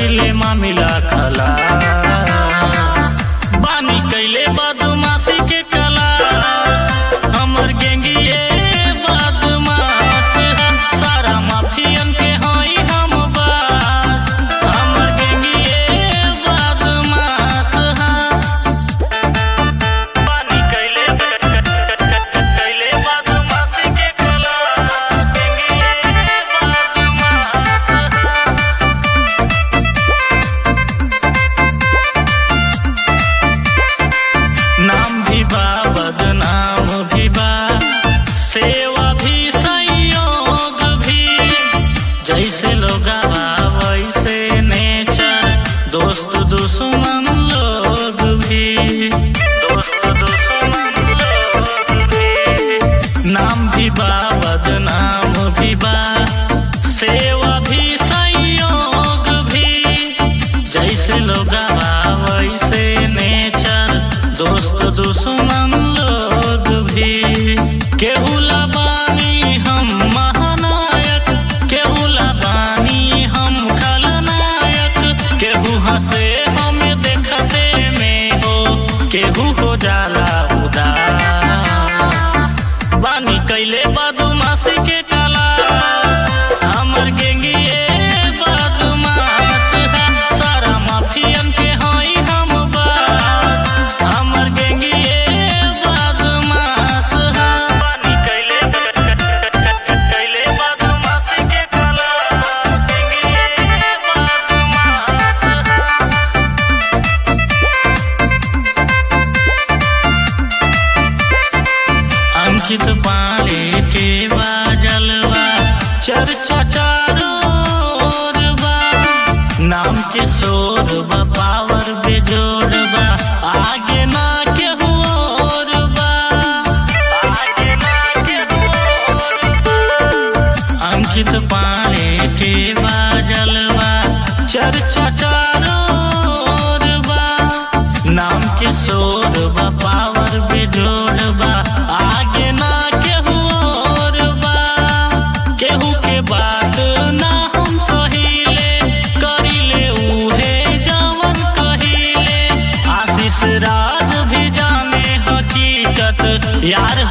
करिले मामिला खला बानी कैले बदमाशी के कला हमर गेंगिए बदमाश सारा माफियन के हई हम बास हमर गेंगिए बदमाश बानी कैले कैले बदमाशी के कला गेंगिए बदमाश नाम भी बा बदनाम भी बा सेवा भी संयोग भी जैसे लोग वैसे नेचर दोस्त दुश्मन लोग भी दोस्त दुश्मन लोग भी नाम भी बा बदनाम भी बा सेवा भी संयोग भी जैसे लोग वैसे नेचर दोस्त दुश्मन लोग भी केहू बानी हम महानायक केहू बानी हम खलनायक केहू हंसे हम देखते में हो केहू हो जाला उदास बानी कैले बदमाशी के कला हमर गेंगिए बदमाश सारा माफियन के हई हम बास हमर गेंगिए बदमाश बानी कैले कैले बदमाशी के कला गेंगिए बदमाश अंकित पाले के बाजलवा चर्चा चारों ओर बा नाम के शोर बा पावर बेजोड़ बा आगे ना केहू और बा आगे ना केहू और बा अंकित पाले के बाजलवा चर्चा चारों ओर बा नाम के शोर बा पावर बेजोड़ बा आगे ना केहू और बा केहू के बात ना हम सहीले करिले उहे जवन कहिले आशीष राज भी जाने हकीकत यार